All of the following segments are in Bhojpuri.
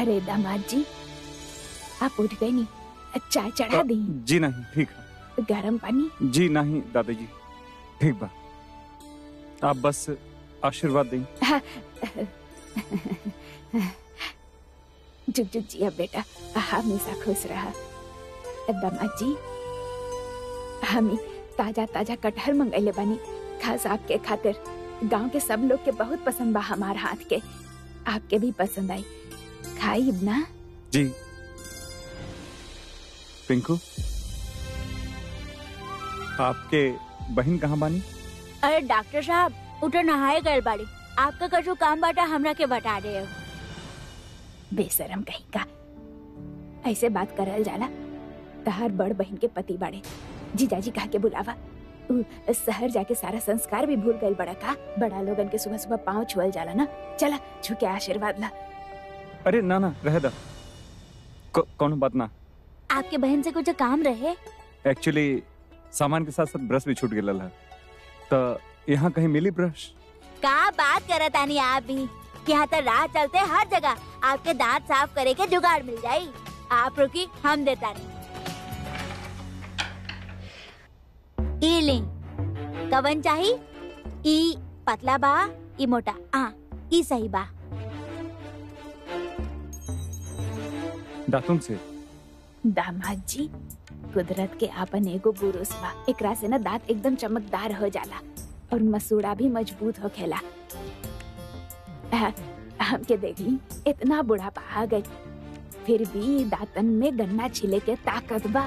अरे दामाद जी आप उठ गए नहीं चाय चढ़ा दी जी नहीं ठीक है गरम पानी जी नहीं दादाजी ठीक बा आप बस आशीर्वाद दें जुग जुग जिया बेटा हमेशा खुश रहा दामाद जी हमें ताजा ताजा कटहर मंगैले बानी खास आपके खातिर गांव के सब लोग के बहुत पसंद बा हमार हाथ के आपके भी पसंद आई खाई ना जी पिंकू आपके बहन कहाँ बानी अरे डॉक्टर साहब उठो नहाए गए बाड़ी आपका कछु काम बाटा हमरा के बता रहे हो बेशरम कहीं का ऐसे बात करल जाला तहार बड़ बहन के पति बाड़े जीजाजी कहा के बुलावा उ, शहर जाके सारा संस्कार भी भूल गए बड़ा का बड़ा लोगन के सुबह सुबह पाँव छुअल जाला ना चला छुके आशीर्वाद ला अरे ना ना रह दा को- कौन बात ना आपके बहन से कुछ काम रहे एक्चुअली सामान के साथ साथ ब्रश भी छूट गया है तो यहाँ कहीं मिली ब्रश का बात करत आनी आप भी यहाँ तो राह चलते हर जगह आपके दांत साफ करे के जुगाड़ मिल जाई आप रुकी हम देता नहीं ई ली कवन चाही ई पतला बा ई मोटा आ ई सही बा दातुन से दामाद जी कुदरत के आपन एगो बुरुस बा एकरा से ना दांत एकदम चमकदार हो जाला और मसूड़ा भी मजबूत हो खेला हमके देख ली इतना बुढ़ापा आ गई फिर भी दांतन में गन्ना छिले के ताकत बा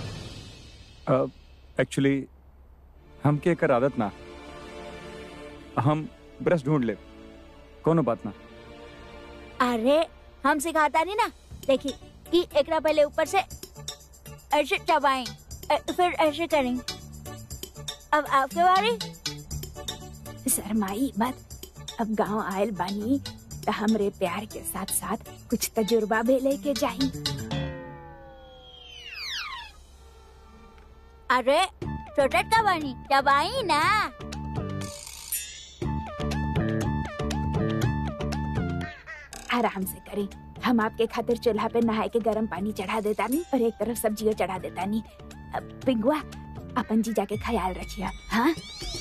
एक्चुअली हमके एकर आदत ना हम ब्रश ढूंढ ले कोनो बात ना अरे हम सिखाता नहीं ना देखी ई एकरा पहले ऊपर से ऐसे चबाएं अ- फिर ऐसे करें अब आपके बारी शर्माई मत अब गांव आयल बानी तो हमरे प्यार के साथ साथ कुछ तजुर्बा भी लेके जाही अरे छोटट का बानी चबाई ना आराम से करें हम आपके खातिर चूल्हा पे नहाए के गर्म पानी चढ़ा देता नहीं और एक तरफ सब्जियों चढ़ा देता नहीं अब पिंगुआ अपन जी जाके ख्याल रखिया हाँ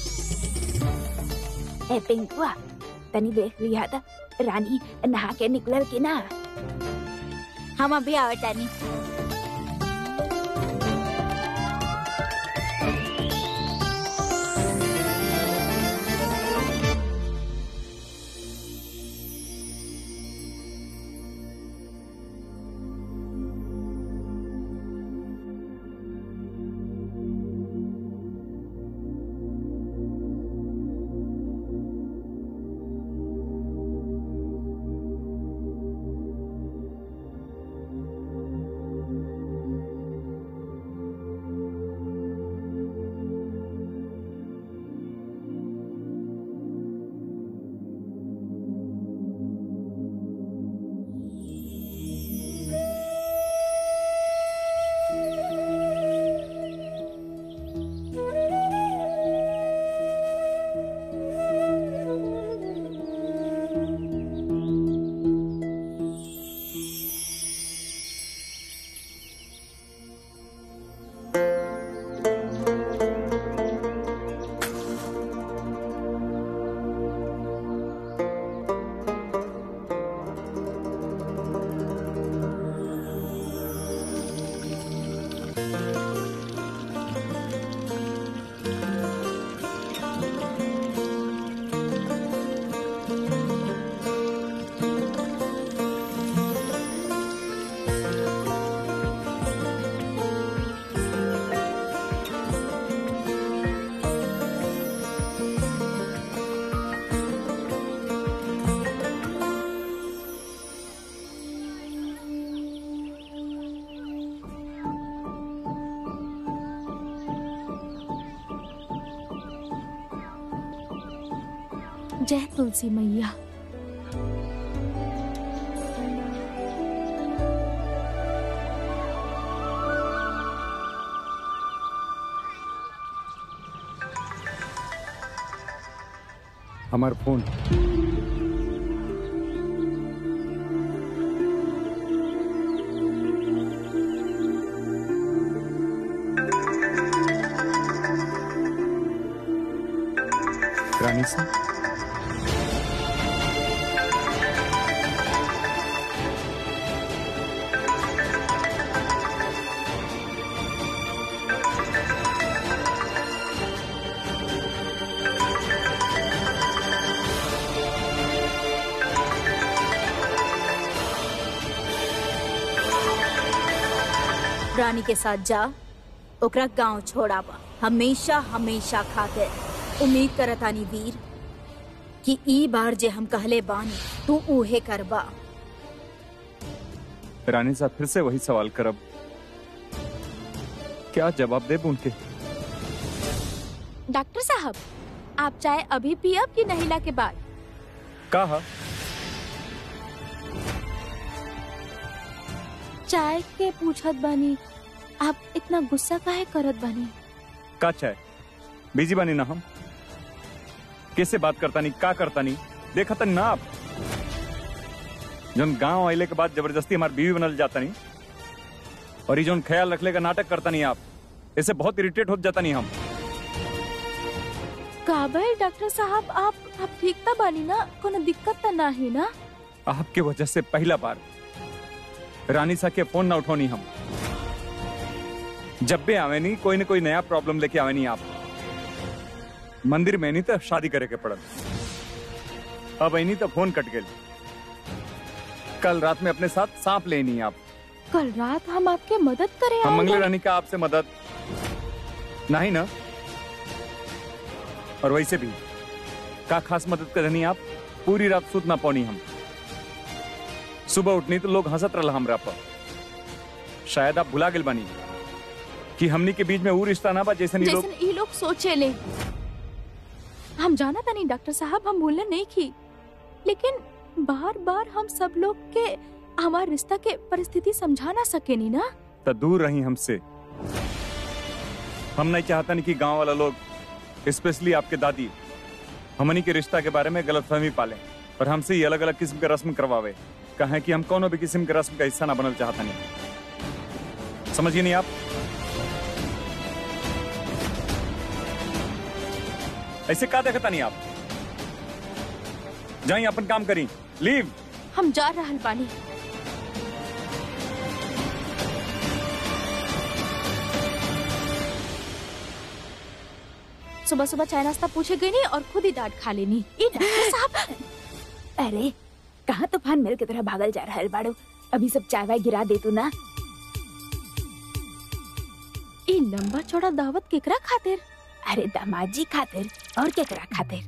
ए पिंगुआ तनी देख लिया था रानी नहा के निकलल की ना हम अभी आवता नहीं जय तुलसी मैया हमार फोन रानी सा रानी के साथ जा ओकरा गांव छोड़ावा हमेशा हमेशा खातिर उम्मीद करतानी वीर कि ई बार जे हम कहले बानी तू उहे करबा रानी साहब फिर से वही सवाल करब क्या जवाब देब उनके डॉक्टर साहब आप चाय अभी पियब कि नहिला के बाद कहा चाय के पूछत बानी आप इतना गुस्सा काहे करत बानी का चाय बिजी बानी ना हम कैसे बात करता नहीं का करता नहीं देखा तनी ना आप जन गांव आइले के बाद जबरदस्ती हमारी बीवी बनल जाता नहीं और ये जोन ख्याल रखले का नाटक करता नहीं आप ऐसे बहुत इरिटेट हो जाता नहीं हम काबर डॉक्टर साहब आप आप ठीक ता बानी ना कोनो दिक्कत ता नाही ना आपके वजह से पहला बार रानी सा के फोन ना उठौनी हम जब भी आवे नहीं कोई ना कोई नया प्रॉब्लम लेके आवे नहीं आप मंदिर में नहीं तो शादी करे के पड़ल अब नहीं तो फोन कट गए कल रात में अपने साथ सांप ले नहीं आप कल रात हम आपके मदद करे हम आए मंगले हैं। रानी का आपसे मदद नहीं ना और वैसे भी का खास मदद करनी आप पूरी रात सूत ना पौनी हम सुबह उठनी तो लोग हंसत रहा हमरा पर शायद आप भुला गेल बानी कि हमनी के बीच में वो रिश्ता ना बा जैसे लोग जैसे ये लोग सोचे ले हम जाना था नहीं डॉक्टर साहब हम भूलने नहीं की लेकिन बार बार हम सब लोग के हमार रिश्ता के परिस्थिति समझा ना सके नी ना तो दूर रही हमसे हम नहीं चाहता नहीं कि गांव वाला लोग स्पेशली आपके दादी हमनी के रिश्ता के बारे में गलतफहमी पाले और हमसे ही अलग अलग किस्म के रस्म करवावे कहें कि हम कोनो भी किस्म के रस्म का हिस्सा ना बनल चाहता नहीं समझिए नहीं आप ऐसे का देखता नहीं आप जाइए अपन काम करी लीव हम जा रहल बानी सुबह सुबह चाय नाश्ता पूछे गई नहीं और खुद ही डांट खा लेनी ई डॉक्टर साहब अरे कहाँ तूफान मेल की तरह भागल जा रहा है बाड़ू अभी सब चाय वाय गिरा दे तू ना ई लंबा चौड़ा दावत केकरा खातिर अरे दामाद जी खातिर और केकरा खातिर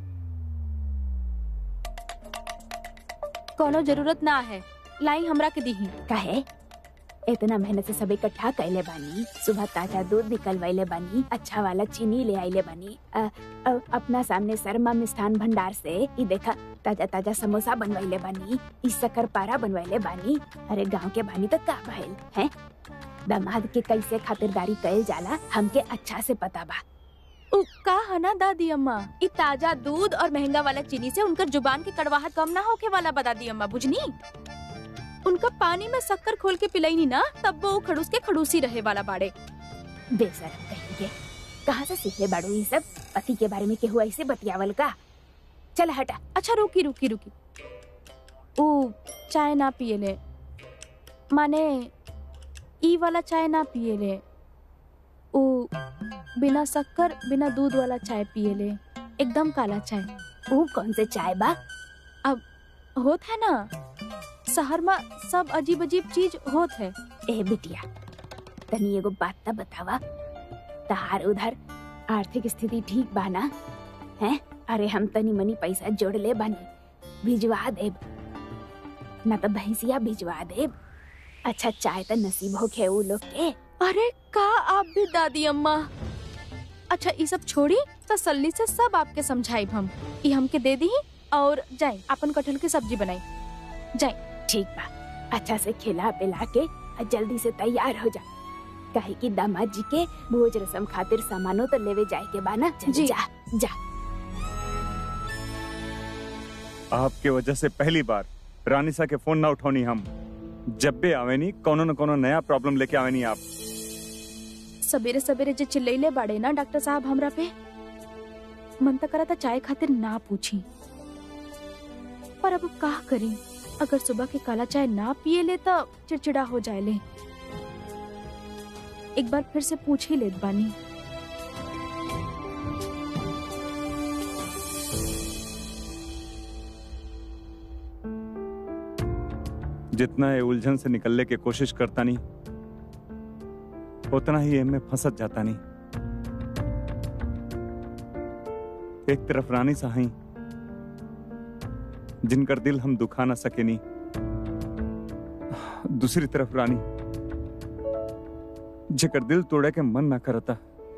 कोनो जरूरत ना है लाई हमरा के दीही काहे इतना मेहनत से सब इकट्ठा कैले बानी सुबह ताजा दूध निकलवाइले बानी अच्छा वाला चीनी ले आइले बानी अ, अ, अपना सामने शर्मा मिष्ठान भंडार से ई देखा ताजा ताजा समोसा बनवाइले बानी ई शक्कर पारा बनवाइले बानी अरे गांव के बानी तो का भइल हैं दामाद के कैसे खातिरदारी कैल जाला हमके अच्छा से पता बा उ का है ना दादी अम्मा ई ताजा दूध और महंगा वाला चीनी से उनकर जुबान की कड़वाहट कम ना होके वाला बता दी अम्मा बुझनी उनका पानी में शक्कर खोल के पिलाई ना तब वो खड़ूस के खड़ूसी रहे वाला बाड़े बेशरम कहेंगे कहाँ से सीखे बाड़ू ये सब पति के बारे में केहू ऐसे बतियावल का चल हटा अच्छा रुकी रुकी रुकी उ चाय ना पिए ले माने ई वाला चाय ना पिए ले उ बिना शक्कर बिना दूध वाला चाय पिए ले एकदम काला चाय वो कौन से चाय बा होत है ना शहर में सब अजीब अजीब चीज होत है ए बिटिया तनी एगो बात त बतावा तहार उधर आर्थिक स्थिति ठीक बा ना हैं अरे हम तनी मनी पैसा जोड़ ले बानी भिजवा देब ना तो भैंसिया भिजवा देब अच्छा चाय त नसीब होखे उ लोग के अरे का आप भी दादी अम्मा अच्छा ये सब छोड़ी तसल्ली से सब आपके समझाइब हम ये हमके दे दी और जाए अपन कटहल की सब्जी बनाई जाए ठीक बा अच्छा से खिला पिला के आ जल्दी से तैयार हो जा काहे कि दामाद जी के भोज रसम खातिर सामानो तो लेवे जाए के बा ना चल जी। जा जा आपके वजह से पहली बार रानी सा के फोन ना उठौनी हम जब भी आवे नहीं कोनो न कोनो नया प्रॉब्लम लेके आवे नहीं आप सवेरे सवेरे जे चिल्लैले बाड़े ना डॉक्टर साहब हमरा पे मन त करा था चाय खातिर ना पूछी पर अब का करी अगर सुबह के काला चाय ना पिए ले तो चिड़चिड़ा हो जाए ले एक बार फिर से पूछ ही लेत बानी जितना ये उलझन से निकलने की कोशिश करता नहीं उतना ही इनमें फंसत जाता नहीं एक तरफ रानी साहई जिनकर दिल हम दुखा ना सके नहीं दूसरी तरफ रानी जेकर दिल तोड़े के मन ना करता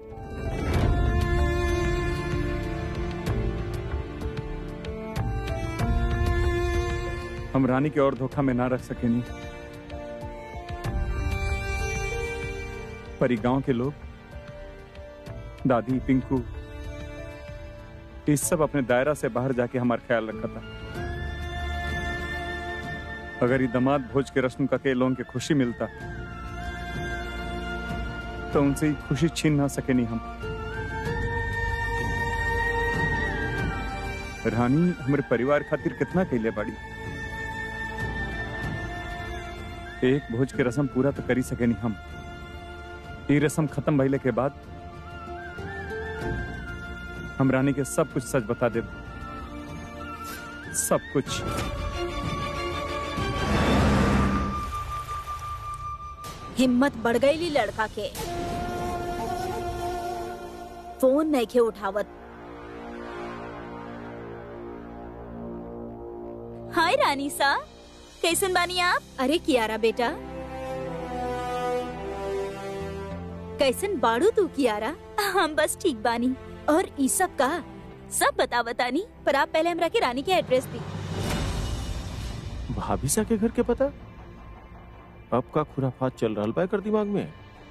हम रानी के और धोखा में ना रख सके नहीं परी गांव के लोग दादी पिंकू ये सब अपने दायरा से बाहर जाके हमारा ख्याल रखा था अगर ये दमाद भोज के रस्म का के लोगों के खुशी मिलता तो उनसे ये खुशी छीन ना सके नहीं हम रानी हमारे परिवार खातिर कितना कैले बाड़ी एक भोज के रस्म पूरा तो करी सके नहीं हम ये रस्म खत्म भइले के बाद हम रानी के सब कुछ सच बता दे सब कुछ हिम्मत बढ़ गई लड़का के फोन नहीं के उठावत हाय रानी सा कैसन बानी आप अरे कियारा बेटा कैसन बाड़ू तू कियारा हम बस ठीक बानी और ई सब का सब बता बतानी पर आप पहले हमरा के रानी के एड्रेस दी भाभी सा के घर के पता अब का खुराफात चल रहा बा कर दिमाग में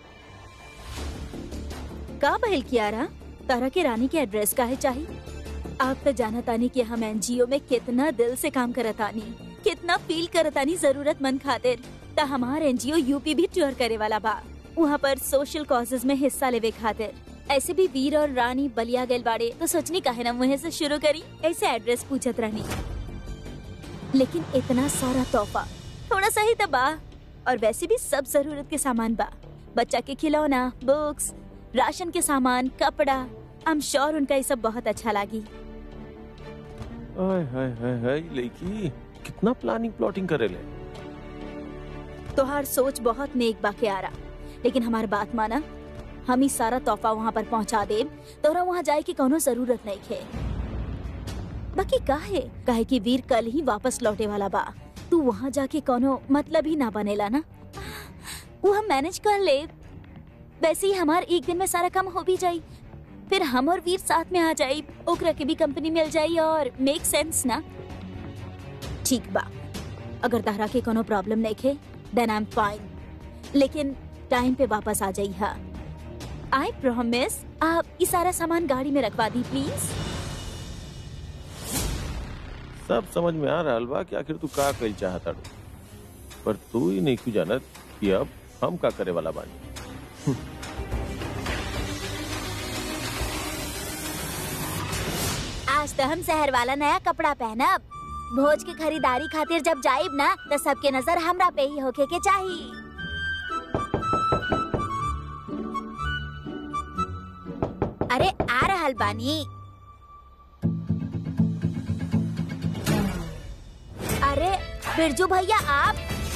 का बहल कियारा तारा के रानी के एड्रेस का है चाहिए आप तो जानत आनी कि हम एनजीओ में कितना दिल से काम करत आनी कितना फील करत आनी जरूरतमंद खातिर ता हमार एनजीओ यूपी भी टूर करे वाला बा वहाँ पर सोशल कॉजेज में हिस्सा लेवे खातिर ऐसे भी वीर और रानी बलिया गए बाड़े तो सोचनी काहे ना मुहे से शुरू करी ऐसे एड्रेस पूछत रहनी लेकिन इतना सारा तोहफा थोड़ा सा ही तो बा और वैसे भी सब जरूरत के सामान बा बच्चा के खिलौना बुक्स राशन के सामान कपड़ा आई एम श्योर उनका ये सब बहुत अच्छा लगी हाय हाय हाय हाय लड़की कितना प्लानिंग प्लॉटिंग करे ले तोहार सोच बहुत नेक बा के आ रहा लेकिन हमार बात माना हम ही सारा तोहफा वहाँ पर पहुँचा दे तोरा वहाँ जाए की कोनो जरूरत नहीं खे बाकी काहे काहे कि वीर कल ही वापस लौटे वाला बा तू वहाँ जाके कोनो मतलब ही ना बनेला ना वो हम मैनेज कर ले वैसे ही हमार एक दिन में सारा काम हो भी जाई फिर हम और वीर साथ में आ जाई ओकरा के भी कंपनी मिल जाई और मेक सेंस ना ठीक बा अगर तहरा के कोनो प्रॉब्लम नहीं खे देन आई एम फाइन लेकिन टाइम पे वापस आ जाई हा आई प्रॉमिस आप ये सारा सामान गाड़ी में रखवा दी प्लीज सब समझ में आ रहा बा कि आखिर तू का कही चाहता पर तू ही नहीं क्यों जानत कि अब हम का करे वाला बानी आज तो हम शहर वाला नया कपड़ा पहनब भोज के खरीदारी खातिर जब जाइब ना तो सबके नजर हमरा पे ही होके के चाहिए अरे आ रहल बानी अरे बिरजू भैया आप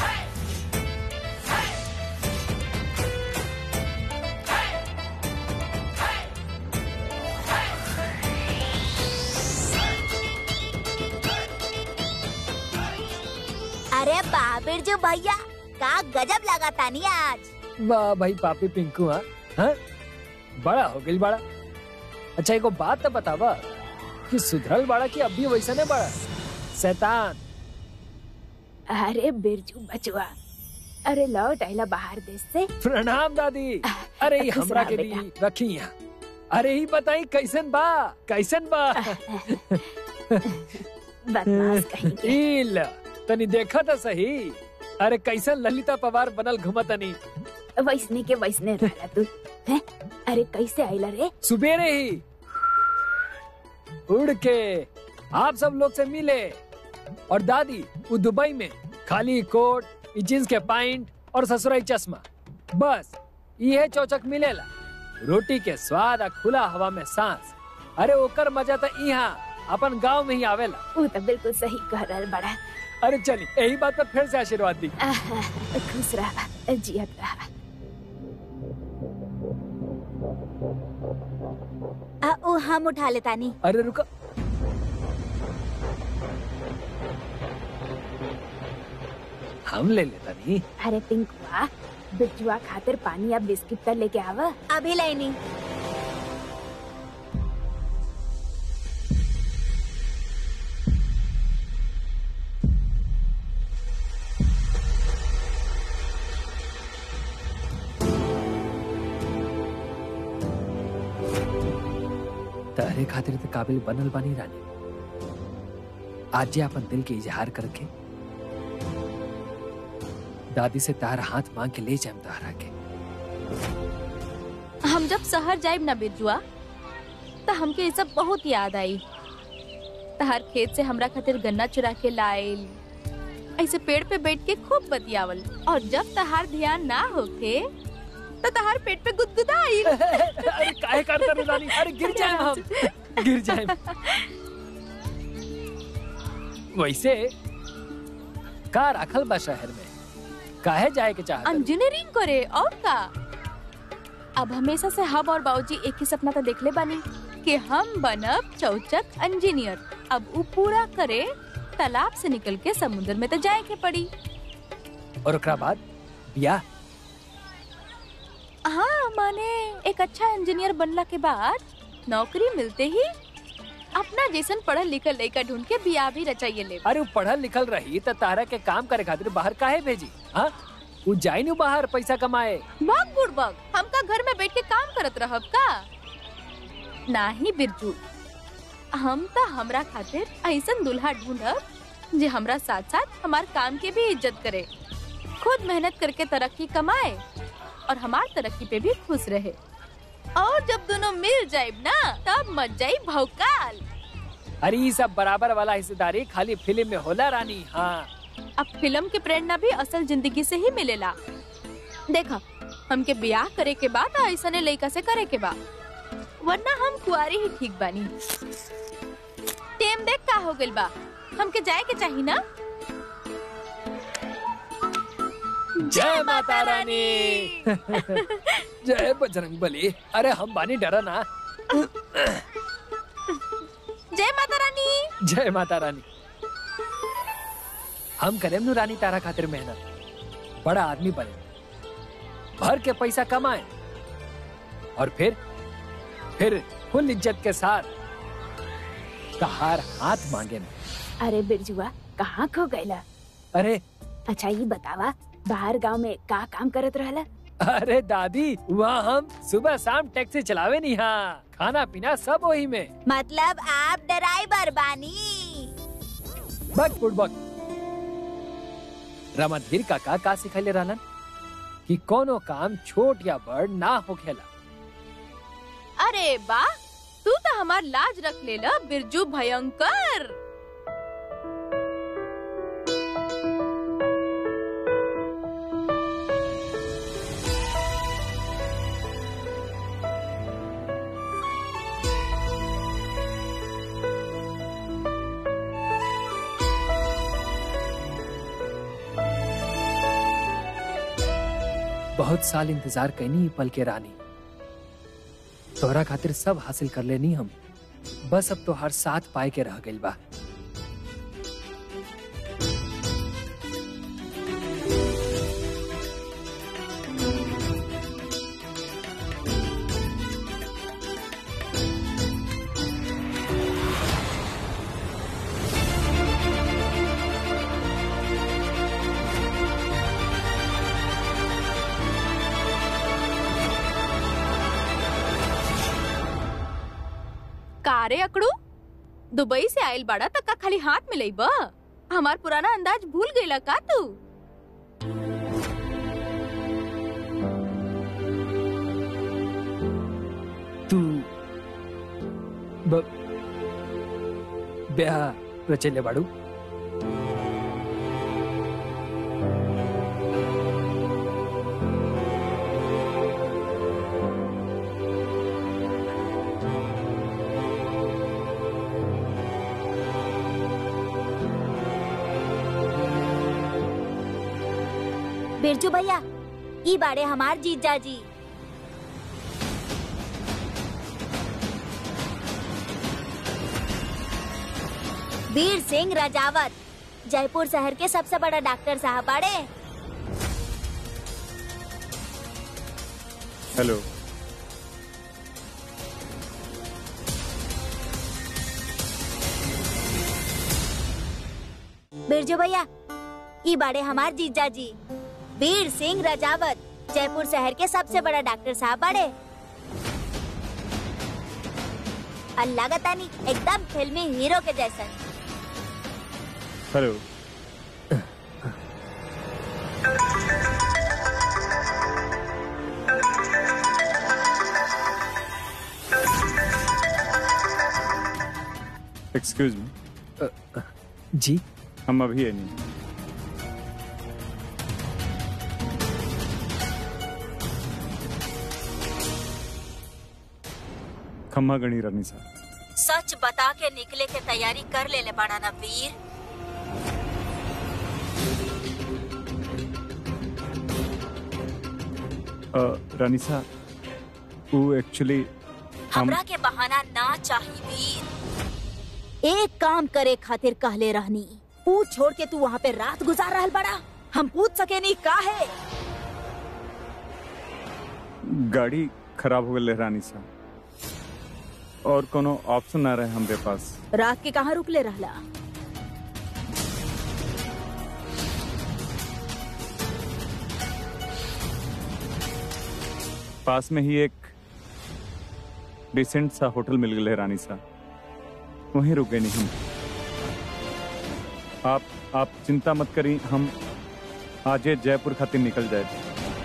अरे बा बिरजू भैया का गजब लगा तानी आज वाह भाई पापी पिंकू हाँ हाँ बड़ा हो गई बड़ा अच्छा एगो बात तो बतावा कि सुधरल बड़ा कि अभी वैसा नहीं बड़ा शैतान अरे बिरजू बचुआ अरे लौट आइला बाहर देश से प्रणाम दादी अरे ई खुश हमरा रह के बेटा। भी रखी यहाँ अरे ही बताई कैसन बा कैसन बा बदमाश कहेंगे ई ल तनी देखा तो सही अरे कैसन ललिता पवार बनल घुमतनी वैसने के वैसने रहला तू हैं अरे कैसे आइला रे सुबेरे ही उड़ के आप सब लोग से मिले और दादी वो दुबई में खाली कोट जींस के पैंट और ससुराई चश्मा बस ये चौचक मिलेला रोटी के स्वाद आ खुला हवा में सांस अरे ओकर मजा तो यहाँ अपन गांव में ही आवेला वो तो बिल्कुल सही कह रहल बड़ा अरे चली यही बात पर फिर से आशीर्वाद दी आहा, खुश रहा जियत रहा आ, ओ हम उठा लेतानी अरे रुको हम ले लेता नहीं अरे पिंकुआ बिजुआ खातिर पानी या बिस्किट तो लेके आवा अभी लेनी तारे खातिर ते काबिल बनल बानी रानी आज जे अपन दिल के इजहार करके दादी से तार हाथ मांग के ले जाए तारा के हम जब शहर जाइब ना बिरजुआ तो हमके ये सब बहुत याद आई तहार खेत से हमरा खातिर गन्ना चुरा के लाइल ऐसे पेड़ पे बैठ के खूब बतियावल और जब तहार ध्यान ना होके तो तहार पेट पे गुदगुदा आई अरे काहे करता रे रानी अरे गिर जाए हम गिर जाए वैसे का राखल बा शहर में काहे जाए के चाहत इंजीनियरिंग करे और का अब हमेशा से हम और बाबूजी एक ही सपना तो देखले बानी कि हम बनब चौचक इंजीनियर अब उ पूरा करे तालाब से निकल के समुद्र में तो जाए के पड़ी और ओकरा बाद बियाह हाँ माने एक अच्छा इंजीनियर बनला के बाद नौकरी मिलते ही अपना जैसन पढ़ल लिखल लड़का ढूंढ के बियाह भी रचाइए ले अरे वो पढ़ल लिखल रही त तारा के काम करे खातिर बाहर काहे भेजी हाँ वो जाई नु बाहर पैसा कमाए भाग बुड़बक हमका घर में बैठ के काम करत रहब का नाही बिरजू हम तो हमरा खातिर ऐसन दुल्हा ढूंढब जे हमरा साथ साथ हमार काम के भी इज्जत करे खुद मेहनत करके तरक्की कमाए और हमार तरक्की पे भी खुश रहे और जब दोनों मिल जाए ना तब मच जाई भौकाल अरे ये सब बराबर वाला हिस्सेदारी खाली फिल्म में होला रानी हाँ अब फिल्म के प्रेरणा भी असल जिंदगी से ही मिलेला देखा हमके ब्याह करे के बाद ऐसने लड़का से करे के बा वरना हम कुआरी ही ठीक बानी टेम देख का हो गइल बा हमके जाए के चाही ना जय माता रानी जय बजरंग बली अरे हम बानी डरा ना जय माता रानी जय माता रानी हम करेम नु रानी तारा खातिर मेहनत बड़ा आदमी बने भर के पैसा कमाए और फिर फिर फुल इज्जत के साथ तहार हाथ मांगे न। अरे बिरजुआ कहाँ खो गईला अरे अच्छा ये बतावा बाहर गांव में का काम करत रहला अरे दादी वहाँ हम सुबह शाम टैक्सी चलावे नहीं हाँ खाना पीना सब वही में मतलब आप ड्राइवर बानी बक फुटबॉल रमतगीर काका का सिखले रहलन कि कोनो काम छोट या बड़ ना होखेला अरे बा तू तो हमार लाज रख लेला बिरजू भयंकर बहुत साल इंतजार कैनी ई पल के रानी तोहरा खातिर सब हासिल कर लेनी हम बस अब तो हर साथ पाए के रह गइल बा कारे अकड़ू दुबई से आयल बाड़ा तक का खाली हाथ मिलई बा हमार पुराना अंदाज भूल गईला का तू तू ब, ब्याह रचेले बाड़ू बिरजू भैया ई बाड़े हमार जीजा जी वीर सिंह रजावत जयपुर शहर के सबसे बड़ा डॉक्टर साहब बाड़े हेलो बिरजू भैया ई बाड़े हमार जीजा जी वीर सिंह रजावत जयपुर शहर के सबसे बड़ा डॉक्टर साहब बाड़े अल्लाह का तानी एकदम फिल्मी हीरो के जैसा हेलो एक्सक्यूज मी जी हम अभी है नहीं खम्मा गणी रानी साहब सच बता के निकले के तैयारी कर ले ले बड़ा ना वीर अ, रानी साहब वो एक्चुअली हम हमरा के बहाना ना चाहिए वीर एक काम करे खातिर कहले रहनी पूछ छोड़ के तू वहाँ पे रात गुजार रहल बड़ा हम पूछ सके नहीं का है गाड़ी खराब हो गई रानी साहब और कोनो ऑप्शन ना रहे हमरे पास रात के कहाँ रुकले रहला पास में ही एक डिसेंट सा होटल मिल गए रानी साहब वहीं रुक गए नहीं हम आप आप चिंता मत करी हम आज ये जयपुर खातिर निकल जाए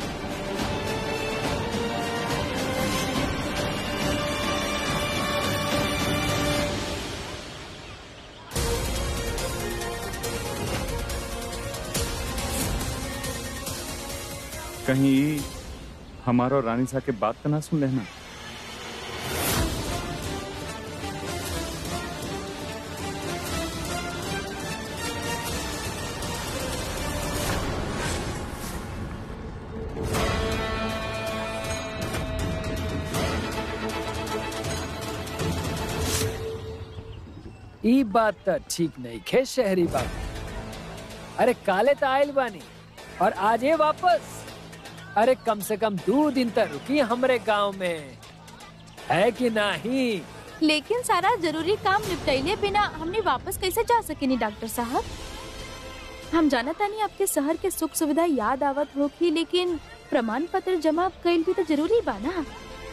कहीं हमारो रानी साहब के बात तो ना सुन लेना ई बात तो ठीक नहीं खे शहरी बात अरे काले तो आयल बानी और आज ये वापस अरे कम से कम दो दिन तक रुकी हमरे गांव में है कि नहीं लेकिन सारा जरूरी काम निपटैले बिना हमने वापस कैसे जा सकेनी डॉक्टर साहब हम जाना तानी आपके शहर के सुख सुविधा याद आवत होगी लेकिन प्रमाण पत्र जमा कैल भी तो जरूरी बा ना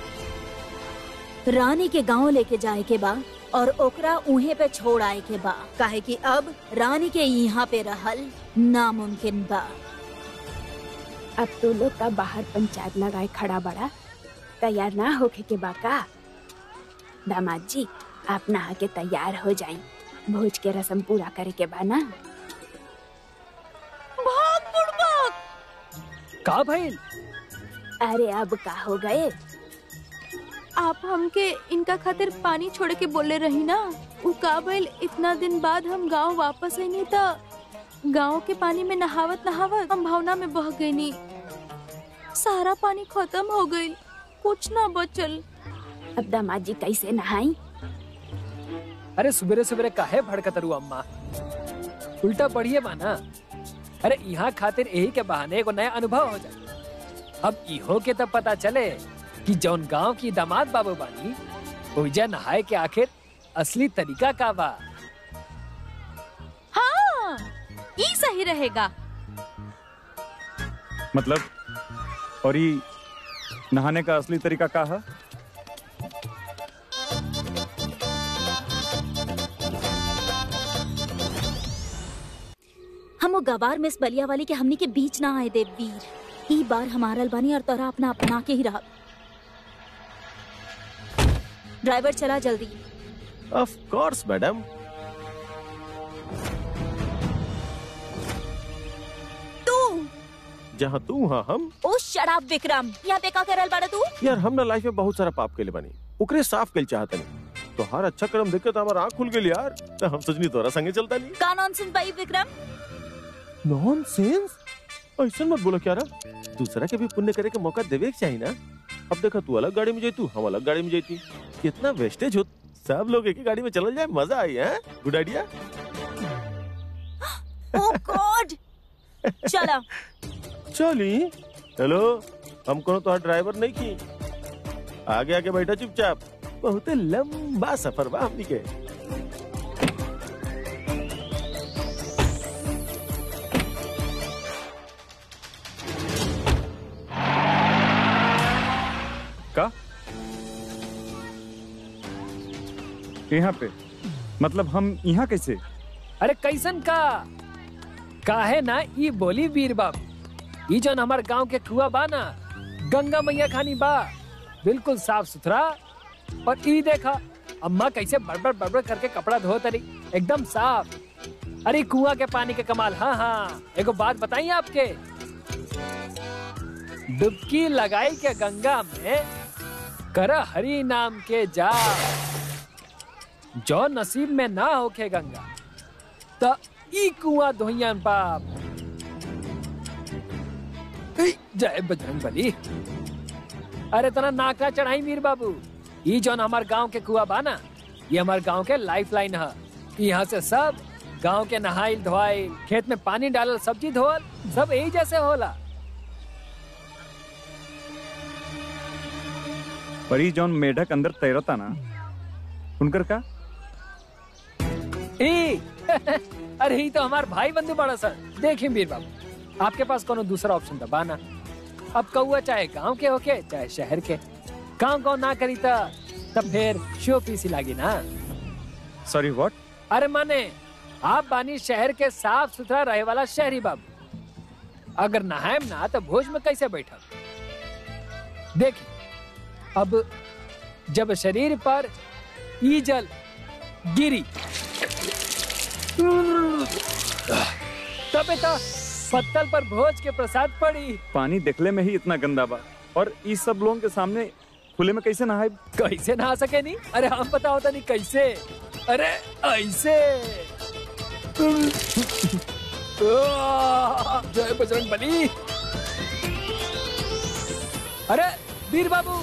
रानी के गांव लेके जाए के बा और ओकरा उहे पे छोड़ आए के बा काहे कि अब रानी के यहाँ पे रहल नामुमकिन बा अब तो लोग का बाहर पंचायत लगाए खड़ा बड़ा तैयार ना होके के बाका दामाद जी आप नहा के तैयार हो जाएं भोज के रस्म पूरा करे के बा ना का भइल अरे अब का हो गए आप हमके इनका खातिर पानी छोड़ के बोले रही ना उ काबिल इतना दिन बाद हम गांव वापस आई नहीं था गांव के पानी में नहावत नहावत हम भावना में बह गई नी सारा पानी खत्म हो गई कुछ ना बचल अब दामाद जी कैसे नहाई अरे सुबेरे सुबेरे काहे भड़कत रू अम्मा उल्टा बढ़िए बा ना अरे यहाँ खातिर यही के बहाने एगो नया अनुभव हो जाए अब इहो के तब पता चले कि जौन गांव की दामाद बाबू बानी ओइजा नहाए के आखिर असली तरीका का बा हाँ ये सही रहेगा मतलब और ये नहाने का असली तरीका का है हम वो गवार मिस बलिया वाली के हमनी के बीच ना आए देव वीर ई बार हमारा अलबानी और तोरा अपना अपना के ही रहा ड्राइवर चला जल्दी ऑफ कोर्स मैडम जहाँ तू हाँ हम ओ शराब विक्रम यहाँ पे का करल बाड़ा तू यार हम ना लाइफ में बहुत सारा पाप के बानी ओकरे साफ कल चाहतनी तो हर अच्छा कर्म देख के तो हमारा आँख खुल गई यार तो हम सोचनी तोरा संगे चलता नहीं का नॉनसेंस भाई विक्रम नॉनसेंस ऐसा मत बोलो क्या रहा दूसरा के भी पुण्य करे के मौका देवे के चाहिए ना अब देखा तू अलग गाड़ी में जैतू हम अलग गाड़ी में जैती कितना वेस्टेज हो सब लोग एक ही गाड़ी में चल जाए मजा आई है गुड आइडिया ओ गॉड चला चली हेलो हम कोनो तो ड्राइवर नहीं की आगे आगे बैठा चुपचाप बहुत लंबा सफर बा हमनी के का यहाँ पे मतलब हम यहाँ कैसे अरे कैसन का काहे ना ई बोली वीर बाबू ई जौन हमार गांव के कुआ बा ना गंगा मैया खानी बा बिल्कुल साफ सुथरा और ई देखा अम्मा कैसे बड़बड़ बड़बड़ करके कपड़ा धो तरी एकदम साफ अरे कुआ के पानी के कमाल हाँ हाँ एगो बात बताइए आपके डुबकी लगाई के गंगा में कर हरि नाम के जा जो नसीब में ना होके गंगा त ई कुआं धोइयन बाप ई, जय बजरंग बली अरे तना नाका चढ़ाई मीर बाबू ई जौन हमार गांव के कुआं बा ना ये हमार गांव के लाइफ लाइन है यहाँ से सब गांव के नहाइल धोआइल खेत में पानी डालल सब्जी धोअल सब यही जैसे होला पर ई जौन मेढक अंदर तैरता ना उनकर का ई अरे ही तो हमार भाई बंधु बड़ा सर देखिए वीर बाबू आपके पास कोनो दूसरा ऑप्शन दबा ना अब कौआ चाहे गांव के होके चाहे शहर के गांव गांव ना करी ता तब फिर शो पीसी लागी ना सॉरी व्हाट अरे माने आप बानी शहर के साफ सुथरा रहे वाला शहरी बाबू अगर नहायम ना तो भोज में कैसे बैठब देखिए अब जब शरीर पर ई जल गिरी तबे तो पत्तल पर भोज के प्रसाद पड़ी पानी देखले में ही इतना गंदा बा और इस सब लोगों के सामने खुले में कैसे नहाए कैसे नहा सके नहीं अरे हम पता होता नहीं कैसे अरे ऐसे आह, जय बजरंग बली अरे वीर बाबू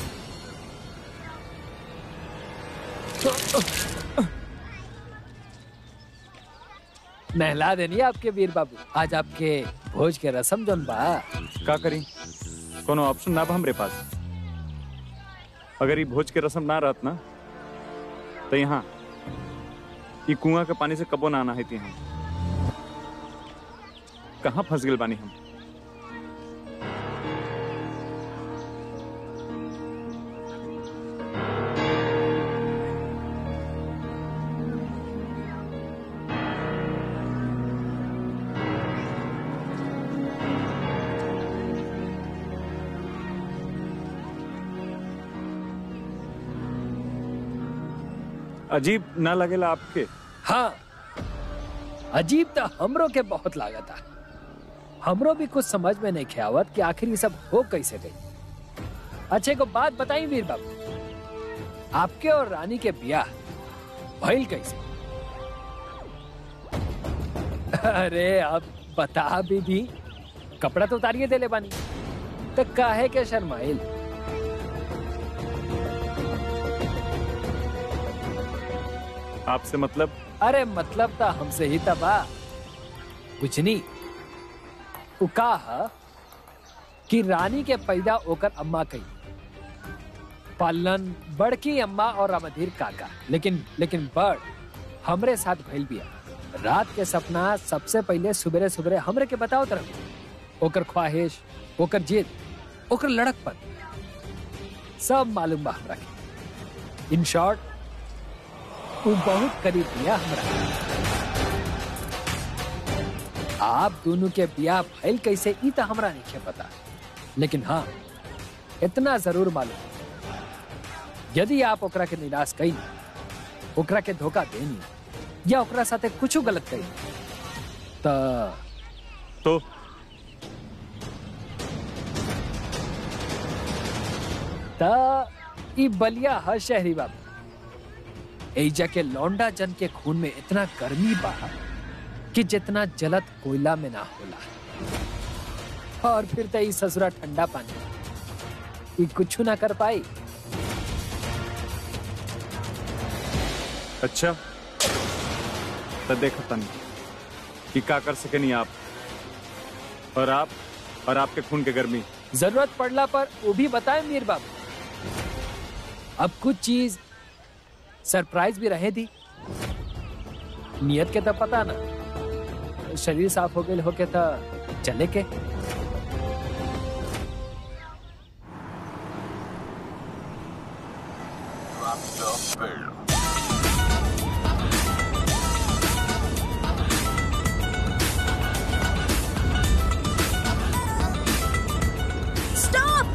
नहला देनी आपके वीर बाबू आज आपके भोज के रसम जोन बा का करी कोनो ऑप्शन ना बा हमरे पास अगर ये भोज के रस्म ना रहत ना तो यहाँ ये कुआं के पानी से कबो ना आना है हम कहाँ फंस गए बानी हम अजीब ना लगेला आपके हाँ अजीब तो हमरो के बहुत लागत है हमरो भी कुछ समझ में नहीं ख्यावत कि आखिर ये सब हो कैसे गई अच्छे को बात बताई वीर बाबू आपके और रानी के ब्याह भइल कैसे अरे अब बता भी दी कपड़ा तो उतारिए देले बानी तो काहे के शर्माइल आपसे मतलब अरे मतलब था हमसे ही तबा कुछ नहीं उ कहा कि रानी के पैदा होकर अम्मा कही पालन बड़की अम्मा और रामधीर काका लेकिन लेकिन बड़ हमरे साथ भइल बिया रात के सपना सबसे पहले सुबेरे सुबेरे हमरे के बताओ तरफ ओकर ख्वाहिश ओकर जिद ओकर लड़कपन सब मालूम बा हमरा के इन शॉर्ट वो बहुत करीब बिया हमरा आप दोनों के ब्याह भइल कैसे ई तो हमरा नहीं पता लेकिन हाँ इतना जरूर मालूम यदि आप ओकरा के निराश कई ओकरा के धोखा देनी या ओकरा साथे कुछ गलत कई तो तो ता ई बलिया हर शहरी बाबू एजा के लौंडा जन के खून में इतना गर्मी बा कि जितना जलत कोयला में ना होला और फिर तो ई ससुरा ठंडा पानी ई कुछ ना कर पाई अच्छा तो देखा तनी कि का कर सके नहीं आप और आप और आपके खून के गर्मी जरूरत पड़ला पर वो भी बताए मीर बाबू अब कुछ चीज सरप्राइज भी रहे दी नियत के तो पता ना शरीर साफ हो गए होके तो चले के स्टॉप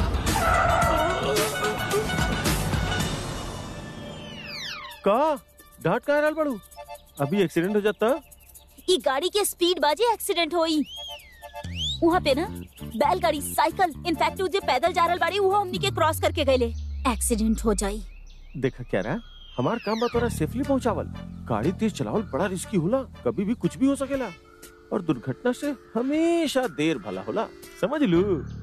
का डांट कहाँ रहल बड़ू अभी एक्सीडेंट हो जाता ई गाड़ी के स्पीड बाजे एक्सीडेंट होई वहाँ पे ना बैलगाड़ी साइकिल इनफैक्ट जे पैदल जा रहल बाड़ी वो हमनी के क्रॉस करके गईले एक्सीडेंट हो जाई देखा क्या रहा हमार काम बा तोरा सेफली पहुंचावल गाड़ी तेज चलावल बड़ा रिस्की होला कभी भी कुछ भी हो सकेला और दुर्घटना से हमेशा देर भला होला समझ लू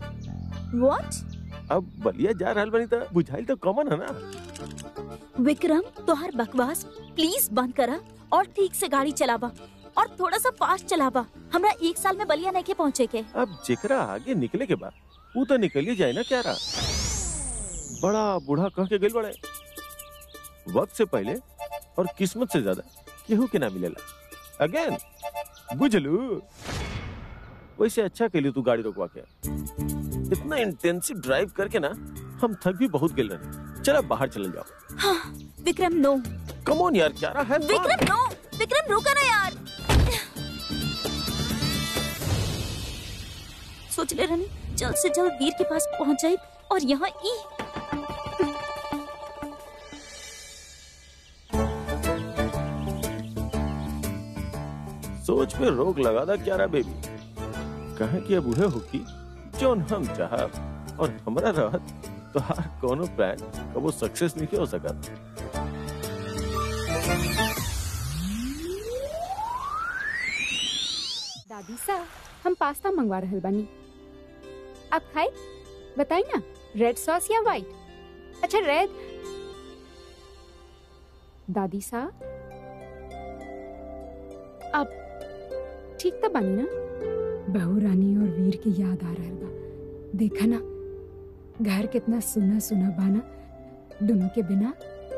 व्हाट अब बलिया जा रहल बनी तो बुझाइल तो कॉमन है ना विक्रम तोहर बकवास प्लीज बंद करा और ठीक से गाड़ी चलावा और थोड़ा सा फास्ट चलावा हमरा एक साल में बलिया नहीं के पहुँचे के अब जेकरा आगे निकले के बाद वो तो निकल ही जाए ना क्या रहा बड़ा बूढ़ा कह के गइल बड़े वक्त से पहले और किस्मत से ज्यादा केहू के ना मिलेला अगेन बुझलू वैसे अच्छा के लिए तू गाड़ी रोकवा के इतना इंटेंसिव ड्राइव करके ना हम थक भी बहुत गिल रहे चलो बाहर चले जाओ हाँ, विक्रम नो कम ऑन यार क्या रहा है विक्रम नो विक्रम रुका ना यार सोच ले रहनी जल्द से जल्द वीर के पास पहुंच जाए और यहाँ ई सोच पे रोक लगा दा क्या रहा बेबी कहे कि अब उहे होकी जोन हम चाहब और हमरा रहत तो हर कोनो प्लान कबो सक्सेस नहीं हो सकत दादी सा हम पास्ता मंगवा रहल बानी आप खाए बताई ना रेड सॉस या व्हाइट अच्छा रेड दादी सा आप ठीक तो बानी ना बहू रानी और वीर की याद आ रहल बा देखा ना घर कितना सुना सुना बाना दोनों के बिना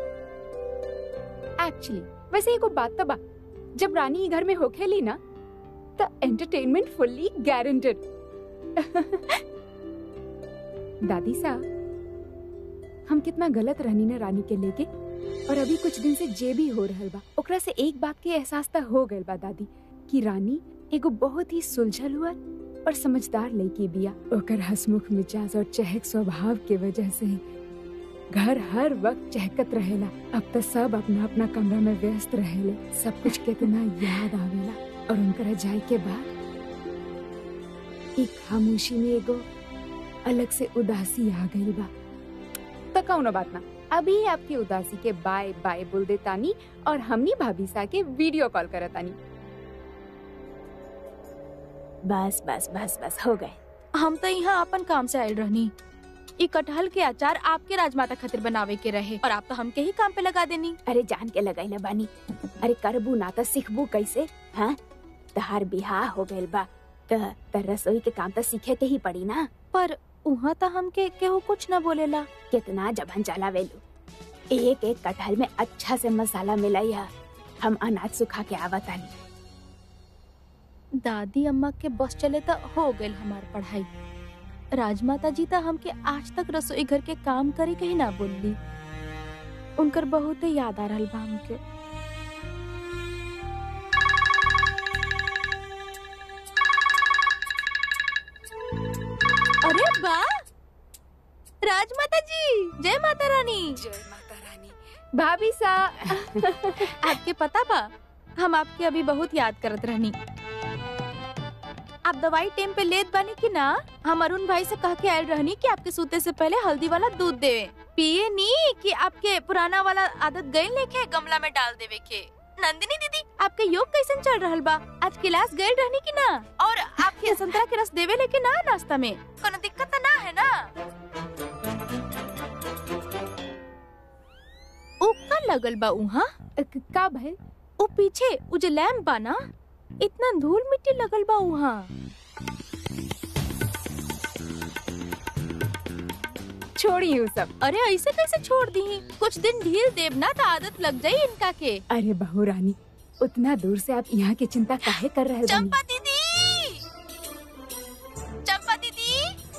एक्चुअली वैसे एगो बात तो बा जब रानी ई घर में होखेली ना the entertainment fully guaranteed. दादी साहब हम कितना गलत रहनी ना रानी के लेके और अभी कुछ दिन से जे भी हो रहल बा ओकरा से एक बात के एहसास त हो गइल बा दादी कि रानी एगो बहुत ही सुलझल हुआ और समझदार लड़की बिया ओकर हसमुख मिजाज और चहक स्वभाव के वजह से घर हर वक्त चहकत रहेला अब तो सब अपना अपना कमरा में व्यस्त रहेले सब कुछ कितना याद आवेला और उनकर जाए के बाद एक खामोशी में एगो अलग से उदासी आ गई बा तो कौनो बात ना अभी आपकी उदासी के बाय बाय बोल दे तानी और हमनी भाभी सा के वीडियो कॉल करत तानी बस बस बस बस हो गए हम तो यहाँ अपन काम से आयल रहनी ई कटहल के अचार आपके राजमाता खातिर बनावे के रहे और आप तो हमके ही काम पे लगा देनी अरे जान के लगाई बानी अरे करबू ना तो सिखबू कैसे हाँ तहार बिहार हो गइल बा त त रसोई के काम तो सीखे के ही पड़ी ना पर उहाँ तो हमके केहू कुछ न बोलेला कितना जबन चलावेलू एक एक कटहल में अच्छा से मसाला मिलाई है हम अनाज सुखा के आवतानी दादी अम्मा के बस चले तो हो गइल हमार पढ़ाई राजमाता जी तो हमके आज तक रसोई घर के काम करे के ही ना बोलली उनकर बहुत याद आ रहल बा हमके अरे वाह राजमाता जी जय माता रानी जय माता रानी भाभी सा आपके पता बा हम आपके अभी बहुत याद करत रहनी आप दवाई टाइम पे लेत बानी कि ना हम अरुण भाई से कह के आयल रहनी कि आपके सूते से पहले हल्दी वाला दूध देवे पिए नी कि आपके पुराना वाला आदत गई लेके गमला में डाल देवे के नंदिनी दीदी आपके योग कैसन चल रहल बा आज क्लास गए रहनी कि ना और आपके संतरा के रस देवे लेके ना नाश्ता में कोनो दिक्कत तो ना है ना उ का लगल बा उहा अ, क- का भइल उ पीछे उ जो लैम्प बा ना इतना धूल मिट्टी लगल बा उहा छोड़ी उ सब अरे ऐसे कैसे छोड़ दी कुछ दिन ढील देव ना तो आदत लग जाई इनका के अरे बहू रानी उतना दूर से आप यहाँ की चिंता काहे कर रहे बनी चंपा दीदी चंपा दीदी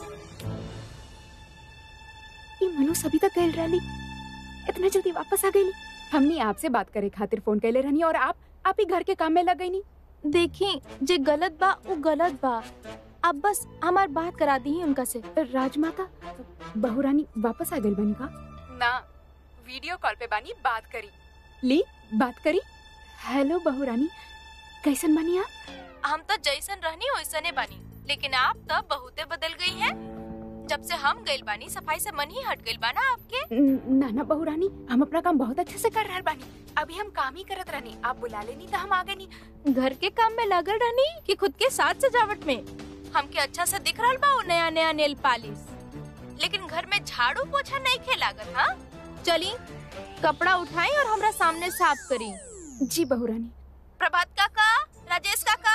ये मनु सभी तक गए रही इतना जल्दी वापस आ गई हमने आपसे बात करे खातिर फोन कैले रहनी और आप आप ही घर के काम में लग गई नी देखी जे गलत बा वो गलत बा अब बस हमार बात करा दी उनका से राजमाता बहू रानी वापस आ गई बनी का ना वीडियो कॉल पे बानी बात करी ली बात करी हेलो बहू रानी कैसन बनी आप हम तो जैसन रहनी वैसने बानी लेकिन आप तो बहुते बदल गई हैं जब से हम गइल बानी सफाई से मन ही हट गइल बा ना आपके न- ना ना बहू रानी हम अपना काम बहुत अच्छे से कर रहे बानी अभी हम काम ही करत रहनी आप बुला लेनी तो हम आ गए नी घर के काम में लगल रहनी कि खुद के साथ सजावट में हमके अच्छा से दिख रहा बा उ नया नया नेल पॉलिश लेकिन घर में झाड़ू पोछा नहीं खे लागत हाँ चली कपड़ा उठाई और हमरा सामने साफ करी जी बहू रानी प्रभात काका राजेश काका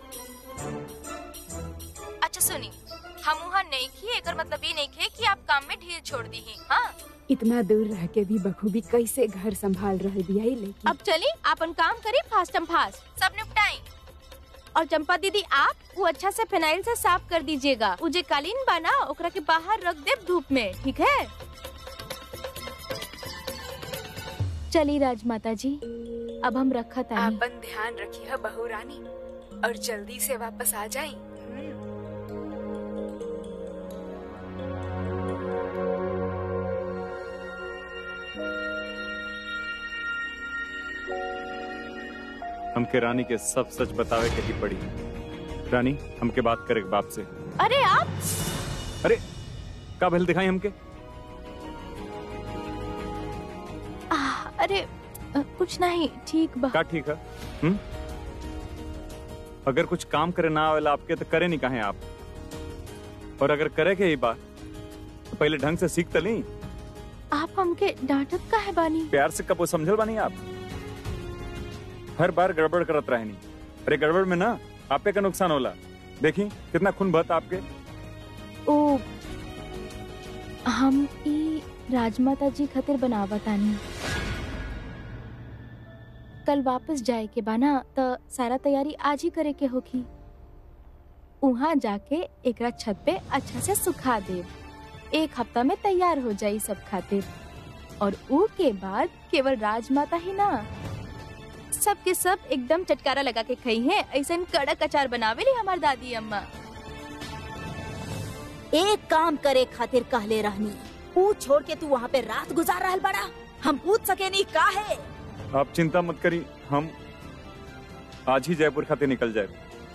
अच्छा सुनी हम वहाँ नहीं खी एकर मतलब ये नहीं खे कि आप काम में ढील छोड़ दी ही हाँ इतना दूर रह के भी बखूबी कैसे घर संभाल रही बिया लेकिन अब चली अपन काम करी फास्ट एंड फास्ट सब निपटाई और चंपा दीदी आप वो अच्छा से फिनाइल से साफ कर दीजिएगा वो जे कालीन बना ओकरा के बाहर रख दे धूप में ठीक है चली राजमाता जी अब हम रखा तानी आपन ध्यान रखिए बहू रानी और जल्दी से वापस आ जाए हमके रानी के सब सच बतावे के ही पड़ी रानी हमके बात करे बाप से अरे आप अरे का भल दिखाई हमके आह, अरे अ, कुछ नहीं ठीक बा का ठीक है हुँ? अगर कुछ काम करे ना आवेला आपके तो करे नहीं कहे आप और अगर करे के ही बात तो पहले ढंग से सीख तली आप हमके डांटत का है बानी प्यार से कबो समझल बानी आप हर बार गड़बड़ करत रहनी अरे गड़बड़ में ना आपे का नुकसान होला देखी कितना खून बहत आपके ओ हम ई राजमाता जी खातिर बनावतानी कल वापस जाए के बाना त सारा तैयारी आज ही करे के होगी उहाँ जाके एकरा छत पे अच्छा से सुखा दे एक हफ्ता में तैयार हो जाई सब खातिर और ऊ के बाद केवल राजमाता ही ना सब के सब एकदम चटकारा लगा के खाई है ऐसा कड़क अचार बनावेली हमार दादी अम्मा एक काम करे खातिर कहले रहनी ऊ छोड़ के तू वहाँ पे रात गुजार रहल बड़ा हम पूछ सके नहीं का है आप चिंता मत करी हम आज ही जयपुर खाते निकल जाए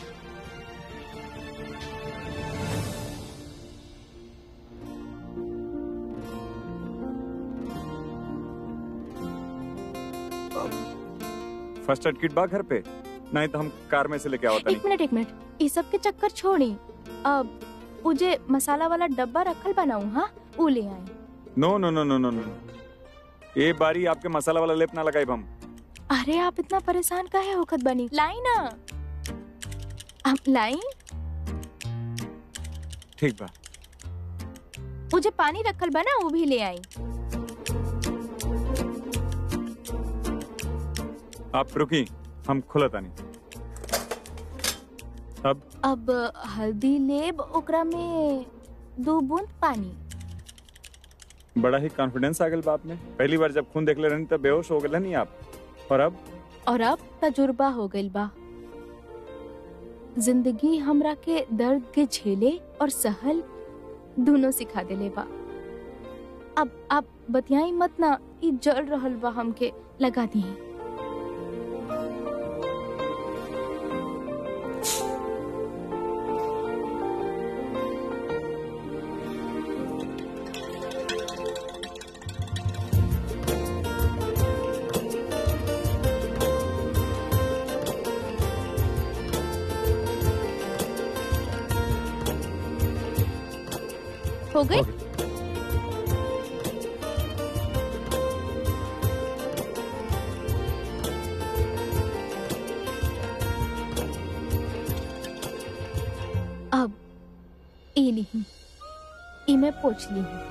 फर्स्ट एड किट बा घर पे नहीं तो हम कार में से लेके आवता एक मिनट एक मिनट इस सब के चक्कर छोड़ी अब उजे मसाला वाला डब्बा रखल बनाऊ हाँ ऊ ले आई नो नो नो नो नो नो ये बारी आपके मसाला वाला लेप ना लगाई हम अरे आप इतना परेशान काहे होखत बनी लाई ना हम लाई ठीक बा उजे पानी रखल बना वो भी ले आई आप रुकी हम खुला तानी अब अब हल्दी लेब ओकरा में दो बूंद पानी बड़ा ही कॉन्फिडेंस आ गल बाप में पहली बार जब खून देख ले रहनी तब बेहोश हो गए नहीं आप और अब और अब तजुर्बा हो गइल बा जिंदगी हमरा के दर्द के झेले और सहल दोनों सिखा देले बा अब आप बतियाई मत ना ई जल रहल बा हमके लगा दी हो गई अब ई नहीं ई मैं पूछ ली हूँ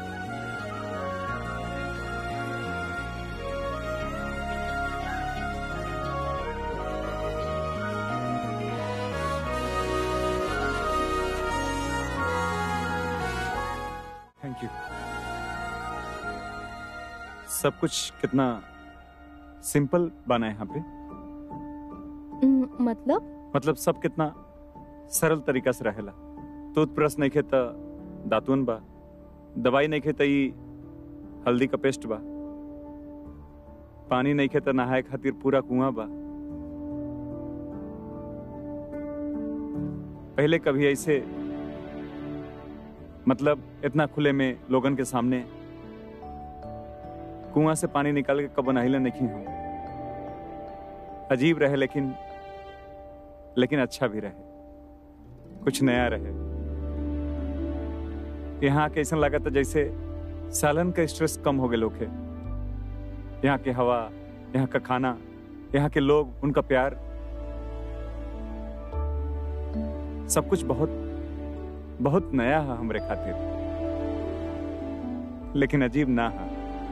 थैंक यू सब कुछ कितना सिंपल बना है यहाँ पे उम, मतलब मतलब सब कितना सरल तरीका से रहेला टूथब्रश नहीं खेता दातुन बा दवाई नहीं खेता ई हल्दी का पेस्ट बा पानी नहीं खेता नहाए खातिर पूरा कुआं बा पहले कभी ऐसे मतलब इतना खुले में लोगन के सामने कुआं से पानी निकाल के कब नहिले नहीं हूं अजीब रहे लेकिन लेकिन अच्छा भी रहे कुछ नया रहे यहाँ के ऐसा लगा था जैसे सालन का स्ट्रेस कम हो गए लोग के यहाँ की हवा यहाँ का खाना यहाँ के लोग उनका प्यार सब कुछ बहुत बहुत नया है हमरे खातिर लेकिन अजीब ना है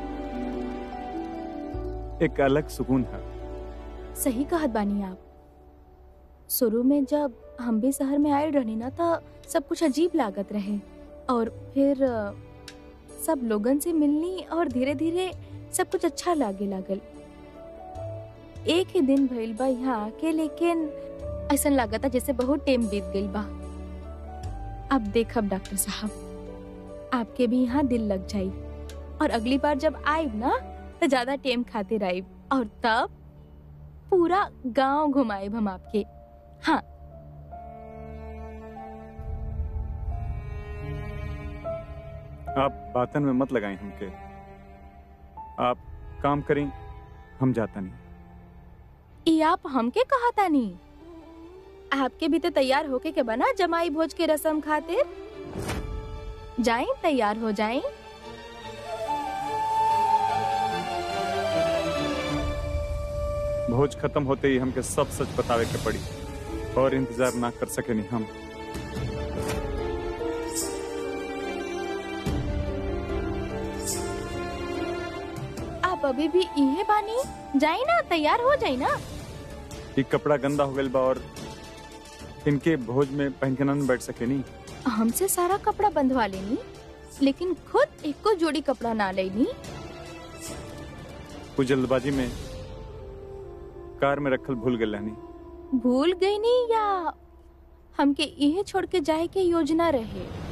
एक अलग सुकून है सही कहत बानी आप शुरू में जब हम भी शहर में आए रहनी ना था सब कुछ अजीब लागत रहे और फिर अ, सब लोगन से मिलनी और धीरे धीरे सब कुछ अच्छा लागे लागल एक ही दिन भइल बा यहाँ आके लेकिन ऐसा लागता जैसे बहुत टाइम बीत गइल बा अब देखब डॉक्टर साहब आपके भी यहाँ दिल लग जाई और अगली बार जब आइब ना तो ज्यादा टाइम खातिर आइब और तब पूरा गांव घुमाएब हम आपके हाँ आप बातन में मत लगाएं हमके आप काम करें हम जाता नहीं ये आप हमके कहा तानी आपके भी तो तैयार होके के बना जमाई भोज के रस्म खातिर जाएं तैयार हो जाएं भोज खत्म होते ही हमके सब सच बतावे के पड़ी और इंतजार ना कर सके नहीं हम आप अभी भी इहे बानी जाए ना तैयार हो जाए ना ये कपड़ा गंदा हो गया बा और इनके भोज में पहन के ना बैठ सके नहीं हमसे सारा कपड़ा बंधवा लेनी लेकिन खुद एक को जोड़ी कपड़ा ना लेनी कुछ जल्दबाजी में कार में रखल भूल गए रहनी भूल गई नी या हमके इहे छोड़ के जाए के योजना रहे